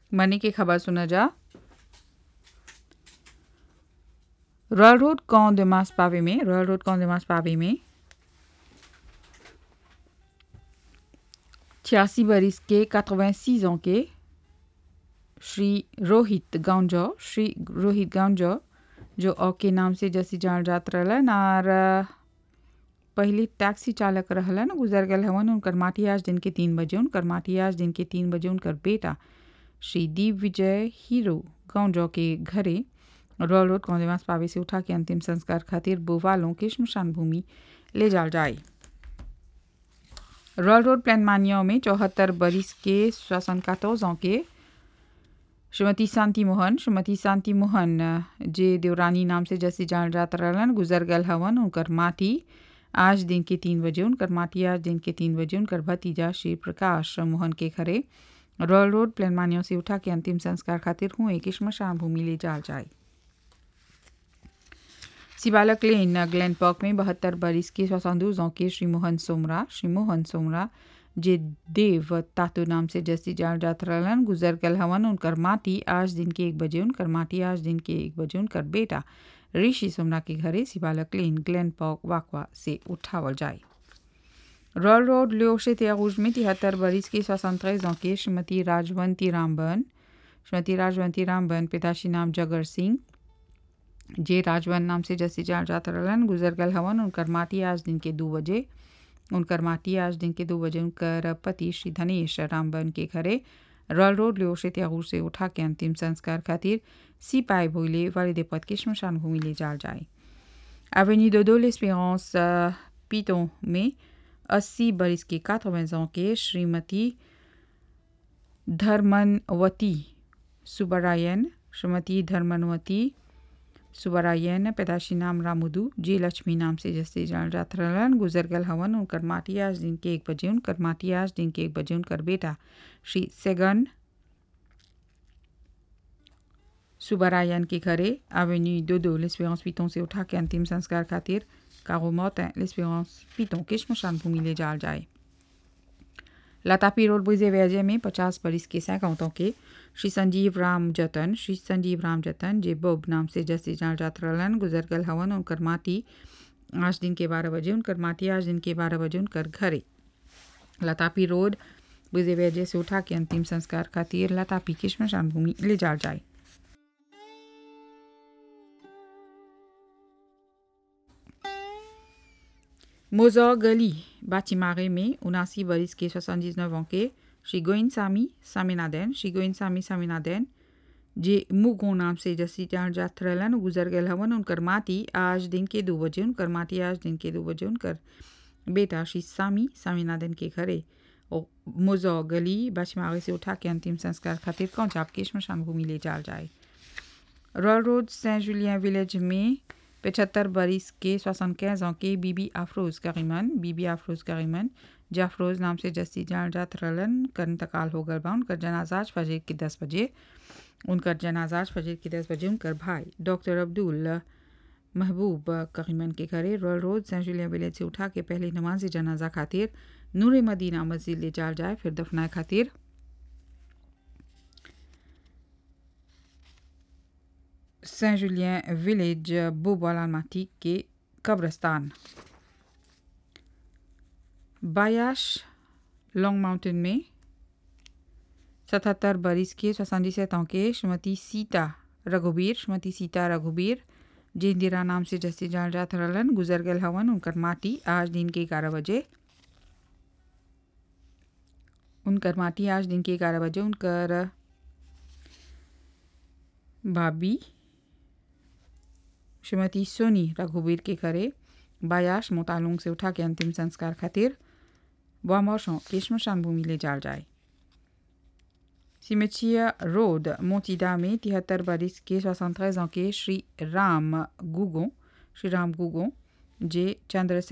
मनी की खबर सुना जा रॉयल रोड कौन दिमास पावे में रॉयल रोड कौन दिमास पावे में छियासी बरिस के 86 ans के श्री रोहित गांजो श्री रोहित गांजो जो औ के नाम से जैसी जान जात रहलन और पहले टैक्सी चालक रहलन गुजर गल हवन उनकर माटी आज दिन के तीन बजे उनकर माटी आज दिन के तीन बजे उनकर बेटा श्री दीप विजय हीरो गांजो के घरे रॉयल रोड कौंदेवास पावे से उठा के अंतिम संस्कार खातिर बोवालों के शमशान भूमि ले जाल जाए रॉयल रोड प्लान मानियों में चौहत्तर बरिस के श्वसन कातोजों के श्रीमती शांति मोहन श्रीमती शांति मोहन जे देवरानी नाम से जैसे जान जात रहलन गुजर गल हवन उनकर माटी आज दिन के तीन बजे उनकर माटी आज दिन के तीन बजे उनकर भतीजा श्री प्रकाश मोहन के घरे रॉयल रोड प्लान मानियों से उठा के अंतिम संस्कार खातिर हुए कि श्मशान भूमि ले जाल जाए सिबालक लेन ग्लैन पार्क में बहत्तर बरिस के सोसंदूज के श्री मोहन सोमरा श्री मोहन सोमरा जे देव तातो नाम से जैसी जान जात रहलन गुजर गल हवन उनकर माटी आज दिन के एक बजे उनकर माटी आज दिन के एक बजे उनकर बेटा ऋषि सोमरा के घरे सिबालक लेन ग्लैन पार्क वाकवा से उठावल जाए रॉयल रोड लियोशे त्यागुज में तिहत्तर बरिस की सोसंत्रेज के श्रीमती राजवंती रामबन श्रीमती राजवंती रामबन पिताश्री नाम जगर सिंह जे राजवन नाम से जैसे जान जात रहलन गुजर गल हवन उनकर माटी आज दिन के दो बजे उनकर माटी आज दिन के दो बजे उनकर पति श्री धनेश रामबन के घरे रॉयल रोड लियोशे त्यागुर से उठा के अंतिम संस्कार खातिर सिपाही भोले वालिदे पद के शमशान भूमि ले जाल जाए एवेन्यू दोदो लेस्पेरेंस पीतों में अस्सी बरिस के quatre के श्रीमती धर्मनवती सुबरायन श्रीमती धर्मनवती सुबरायन पैदाशी नाम रामुदू जी लक्ष्मी नाम से जैसे जान जात रहलन गुजर गल हवन उनकर माटी आज दिन के एक बजे उनकर माटी आज दिन के एक बजे उनकर बेटा श्री सेगन सुबरायन के घरे एवेन्यू दो दो लेस्पेरेंस पीतों से उठा के अंतिम संस्कार खातिर कारो मौत लेस्पेरेंस पीतों के शमशान भूमि ले जाल जाए लतापी रोड बुजे व्याजे में पचास बरिस के सैकौतों के श्री संजीव राम जतन श्री संजीव राम जतन जे बोब नाम से जैसे जान जात रहलन गुजर गल हवन उनकर माटी आज दिन के बारह बजे उनकर माटी आज दिन के बारह बजे उनकर घरे लतापी रोड बुजे व्याजे से उठा के अंतिम संस्कार खातिर लतापी की शमशान भूमि ले जाल जाए मोजो गली बाचिमारे में उनासी बरिस के सोixante ans के श्री गोइन सामी सामिनादैन श्री गोइन सामी सामिनादैन जे मुगो नाम से जसी जान जात रहलन गुजर गल हवन उनकर माटी आज दिन के दो बजे उनकर माटी आज दिन के दो बजे उनकर बेटा श्री सामी सामिनादैन के घरे और मोजो गली बाचिमारे से उठा के अंतिम संस्कार खातिर कौन चाप के शमशान भूमि ले जाल जाए Royal Road Saint Julien village में पचहत्तर बरिस के सोixante ans के बीबी अफरोज करीमन बीबी अफरोज करीमन जाफरोज नाम से जस्सी जान जात रलन कर इंतकाल हो गल बा उनकर जनाजाज फजर के दस बजे उनकर जनाजाज फजर के दस बजे उनकर भाई डॉक्टर अब्दुल महबूब करीमन के घरे Royal Road Saint Julien village से उठा के पहले नमाज जनाजा खातिर नूर मदीना मस्जिद ले जाल जाए फिर दफनाए खातिर सेंट जुलियन विलेज बोबाला माटी के कब्रस्तान बायाश लॉन्ग माउंटेन में सतहत्तर बरिस के सोसानजी ans के श्रीमती सीता रघुबीर श्रीमती सीता रघुबीर जे इंदिरा नाम से जैसे जान जात रहलन गुजर गल हवन उनकर माटी आज दिन के ग्यारह बजे उनकर माटी आज दिन के ग्यारह बजे उनकर भाभी श्रीमती सोनी रघुबीर के घरे बायाश मोतालुंग से उठा के अंतिम संस्कार खातिर वामौशों के शमशान भूमि ले जाल जाए सिमेचिया रोड मोतीदा में तिहत्तर बरिस के सोixante ans के श्री राम गुगो श्री राम गुगो जे चंद्र